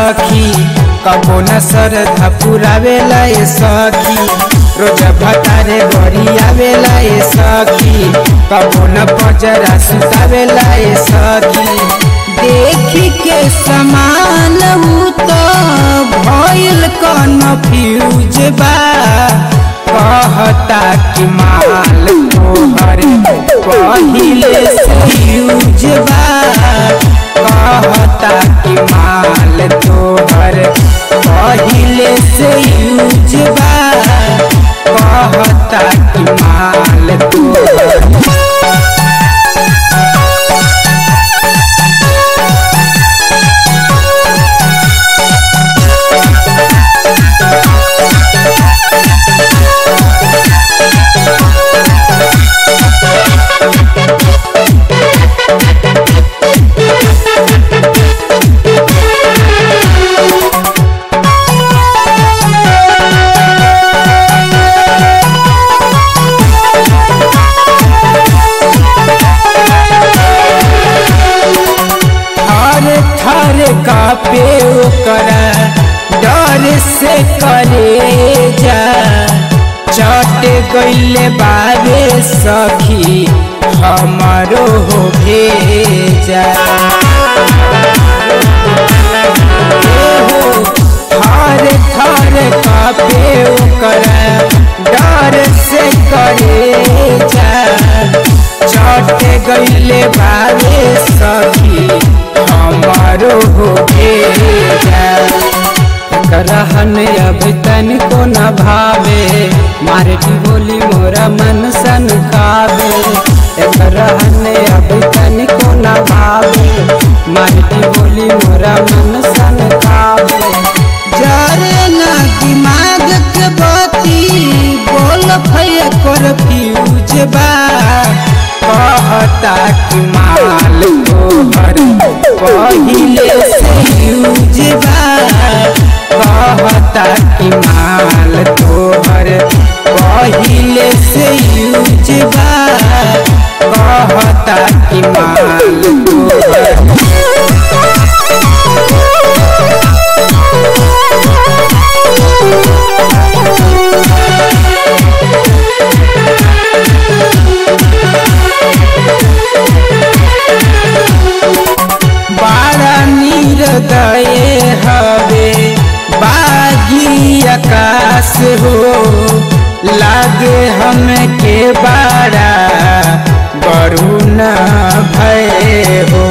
सखी कबो न श्रद्धा पुरावेला ए सखी रोज भतारे गरी आवेला ए सखी कबो न पजरा सुतावेला ए सखी देखी के समान हूँ तो भइल कन्फ्यूज बा कहता कि माल तोहर पहिले से यूज बा कहता कि माल तोहर पहिले से यूज बा कहता कि माल तोहर थर थर कापे ओकरा डर से करे जा चट गईले बाबे सखी हमारो हो भेजा एहो, थर थर कापे ओकरा डर से करे जा चट गईले बाबे सखी हमारो हो भेजा रहन अब तनिको न भावे मारे बोली मोरा मन सन खावे एक रहन अब तनिको न भावे मारे बोली मोरा मन सन खावे जरे ना दिमाग के बती बोल भय कर फ्यूज बा कहता कि माल तोहर पहिले से यूज बा कहता कि माल तोहर पहिले से यूज बा कहता कि माल तोहर बाड़ा निर्दय हवे बागी आकाश हो लागे हम के बाड़ा बरुण भय हो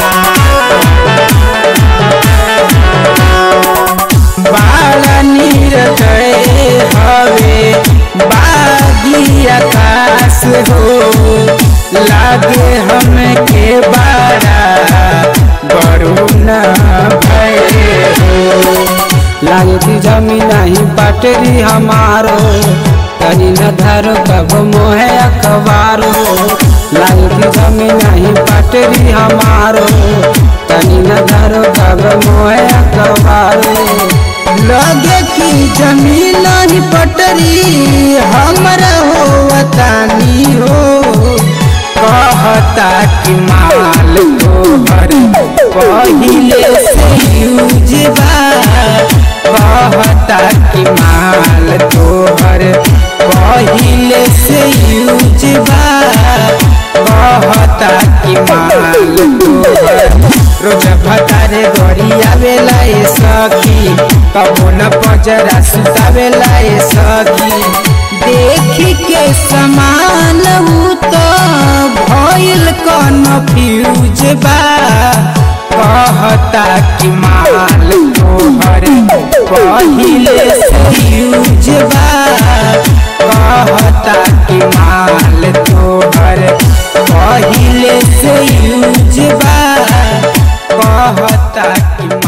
बाड़ा निर्दय हवे बागी आकाश हो लागे हम के बाड़ा बरुण भय हो लागे की जमी नहीं पटरी हमारो कहीं न धरो कब मोहे अखबारो लागे की जमी नहीं पटरी हमारो कहीं न धरो कब मोहे अखबारो लगे की जमीन नहीं पटरी हमरा हो वतानी हो कहता कि माल तोहर पहिले से यूज बा कहता कि माल तोहर पहिले से यूज बा कहता कि माल तोहर रोज भतारे गरी आवेला ए सखी कबो न पजरा सुतावेला ए सखी देखी के समान हूँ तो भइल कन्फ्यूज बा कहता कि माल तोहर पहिले से यूज बा कहता कि माल तोहर पहिले से यूज बा कहता कि